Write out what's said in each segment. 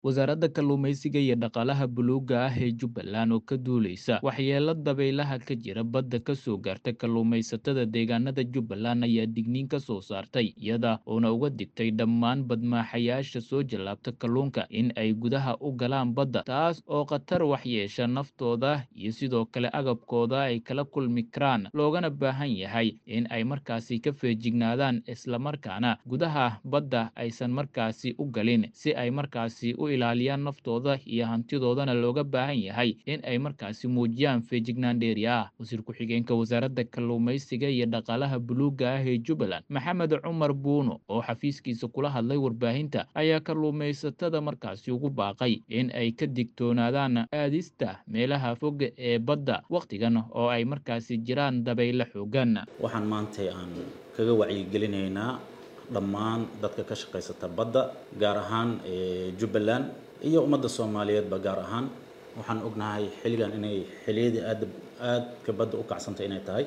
wasaaradda kalluumaysiga iyo dhaqaalaha buluugga ah ee jubbaland oo ka duuleysa waxyeelo dabaylaha ka jira badda ka soo gaarta kalluumaysatada deegaanada jubbaland ayaa digniin ka soo saartay iyada oona uga digtay dhammaan badmaaxayaasha soo jallaabta kalluunka in ay gudaha u galaan badda taas oo khatar waxyeesha naftooda iyo sidoo kale agabkooda ay kala kulmi karaan loogana baahan yahay in ay markaasi ka feejignaadaan islamarkaana gudaha badda aysan markaasi u galin si ay markaasi u ilaaliyaan naftooda iyo hantidoodana looga baahan yahay in ay markaasi muujiyaan feejignaan dheeri ah wasiir ku-xigeenka wasaaradda kalluumaysiga iyo dhaqaalaha buluugga ah ee jubbaland maxamed cumar buuno oo xafiiskiisa kula hadlay warbaahinta ayaa kalluumaysatada markaasi ugu baaqay in ay ka digtoonaadaan aadista meelaha fog ee badda wakhtigan oo ay markaasi jiraan dabaylo xoogan waxaan maantay aan kaga wacyigelinaynaa dhammaan dadka ka shaqaysata badda gaar ahaan jubbaland iyo ummadda soomaaliyeedba gaar ahaan waxaan ognahay xilligan inay xilliyadii aad aadka badda u kacsantay inay tahay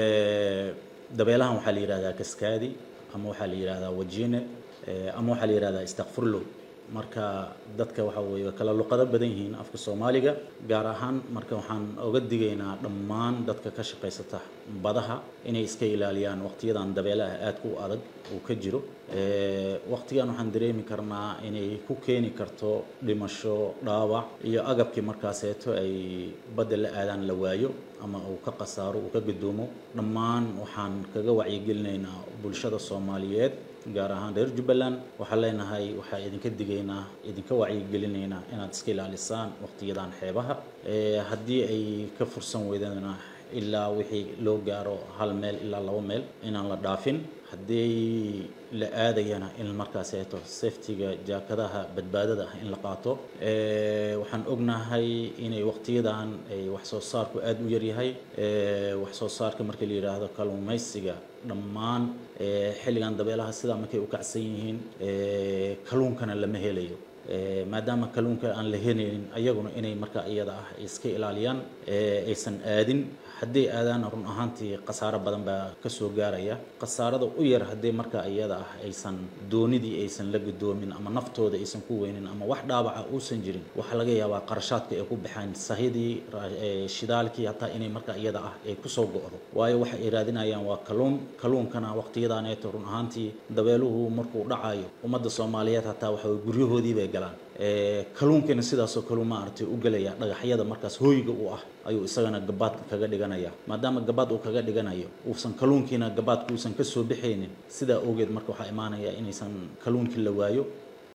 dabeelahan waxaa la yidhahdaa kaskaadi ama waxaa la yidhahdaa wajine ama waxaa la yidhahdaa istakfurlo marka dadka waxa weeye kala luqado badan yihiin afka soomaaliga gaar ahaan marka waxaan oga digaynaa dhammaan dadka ka shaqaysata badaha inay iska ilaaliyaan waqtiyadan dabeelaha aadka u adag uu ka jiro waqtigan waxaan dareemi karnaa inay ku keeni karto dhimasho dhaawac iyo agabkii markaaseeto ay badda la aadaan la waayo ama uu ka khasaaro uu ka gudoomo dhammaan waxaan kaga wacyigelinaynaa bulshada soomaaliyeed gaar ahaan reer jubbaland waxaan leenahay waxaa idinka digaynaa idinka wacyigelinaynaa inaad iska ilaalisaan waqtiyadan xeebaha haddii ay ka fursan weydana ilaa wixii loo gaaro hal meel ilaa laba meel inaan la dhaafin haddii la aadayana in markaaseeto safetiga jaakadaha badbaadada ah in la qaato waxaan ognahay inay waqtiyadan ay wax soo saarku aada u yaryahay wax soo saarka marka la yidhaahdo kalluumaysiga dhammaan xilligan dabeelaha sidaa markay u kacsan yihiin kalluunkana lama helayo maadaama kalluunka aan la helaynin ayaguna inay markaa iyada ah iska ilaaliyaan aysan aadin haddii aadaan run ahaantii khasaaro badan baa ka soo gaaraya khasaarada u yar haddii markaa iyada ah aysan doonidii aysan la gudoomin ama naftooda aysan ku weynin ama wax dhaawaca uusan jirin waxaa laga yaabaa qarashaadka ay ku baxaan sahidii shidaalkii hataa inay markaa iyada ah ay kusoo go'do waayo waxa ay raadinayaan waa kalluun kalluunkana waqtiyadaaneeto run ahaantii dabeeluhu markuu dhacayo ummadda soomaaliyeed hataa waxa guryahoodii bay galaan kalluunkana sidaasoo kaleu maaragtay u gelaya dhagaxyada markaas hooyga u ah ayuu isagana gabaadka kaga dhiganaya maadaama gabaad uu kaga dhiganayo uusan kalluunkiina gabaadka uusan ka soo bixaynin sidaa awgeed marka waxaa imaanaya inaysan kalluunkii la waayo